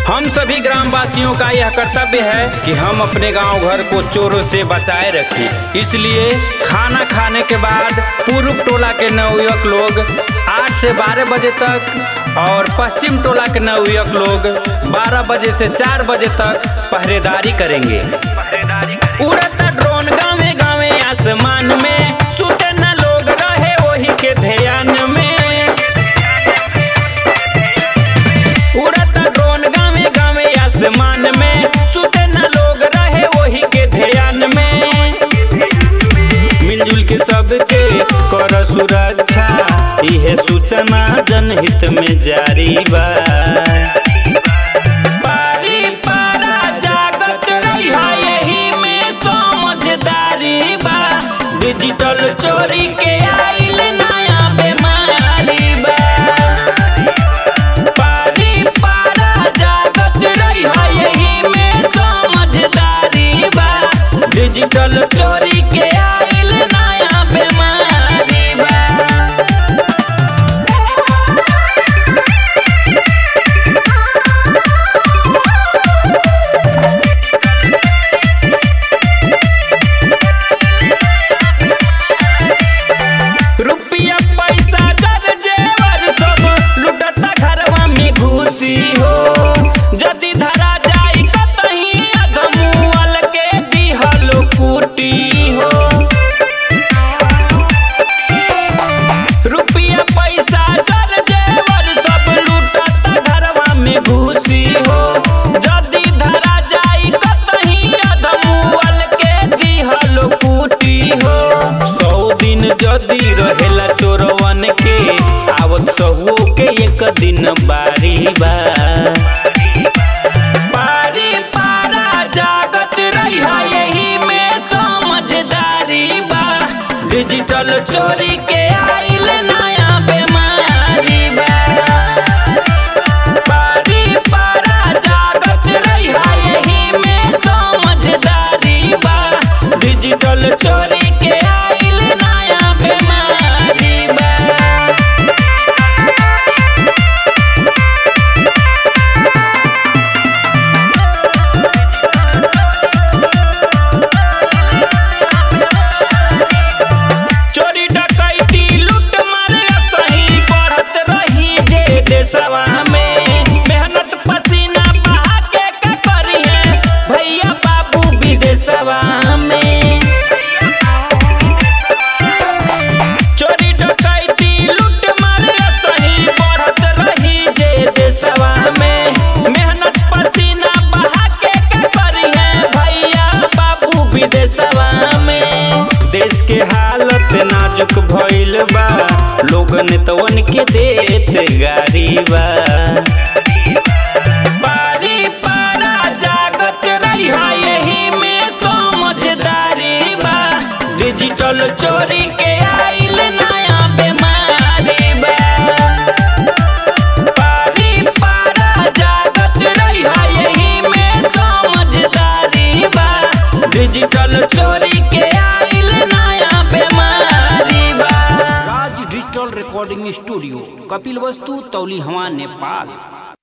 हम सभी ग्रामवासियों का यह कर्तव्य है कि हम अपने गांव घर को चोरों से बचाए रखें इसलिए खाना खाने के बाद पूर्व टोला के नवयुवक लोग आठ से बारह बजे तक और पश्चिम टोला के नवयुवक लोग बारह बजे से चार बजे तक पहरेदारी करेंगे उड़ता ड्रोन गावे गावे आसमान में सुते न लोग रहे वही के ध्यान में उड़ता ड्रोन गावे गावे आसमान में सुते न लोग रहे वही के ध्यान में मिलजुल के सबके कर सुरक्षा इहे सूचना जनहित में जारी बा पारी पारा जागत रहिहा यही में समझदारी बा डिजिटल चोरी के आइल नया बीमारी बा पारी पारा जागत रहिहा यही में समझदारी बा डिजिटल चोरी के आइल नया बीमारी बा रुपया पैसा जर जेवर सब लुटता घरवा में घुसी हो जदि धरा जाई कतही अधमुअल के दिहल कुटी हो रुपया पैसा जर जेवर सब लुटता घरवा में घुसी हो जदि धरा जाई कतही अधमुअल के दिहल कुटी हो सौ दिन जदि रहेला चोरवन के आवत सहुओ के एक दिन बारी बा पारी पारा जागत रहिहा यही में समझदारी बा डिजिटल चोरी के आइल नया बीमारी बा पारी पारा जागत रहिहा यही में समझदारी बा डिजिटल चोरी के आइल नया बीमारी बा चोरी डकैती लूट मारे सही बढ़त रही जे देशवा में मेहनत पसीना बहा के का करी है भैया बाबू विदेशवा में चोरी डकैती लूट मारे सही बढ़त रही जे देशवा में मेहनत पसीना बहा के का करी है भैया बाबू विदेशवा में देश के हालत नाजुक भइल बा लोगन तवन के देत गारी बा पारी पारा जागत रहिहा यही में समझदारी बा डिजिटल चोरी के आइल नया बीमारी बा पारी पारा जागत रहिहा यही में समझदारी बा डिजिटल चोरी के आइल नया बीमारी बा Raj digital recording studio Kapil वस्तु तौली हवा नेपाल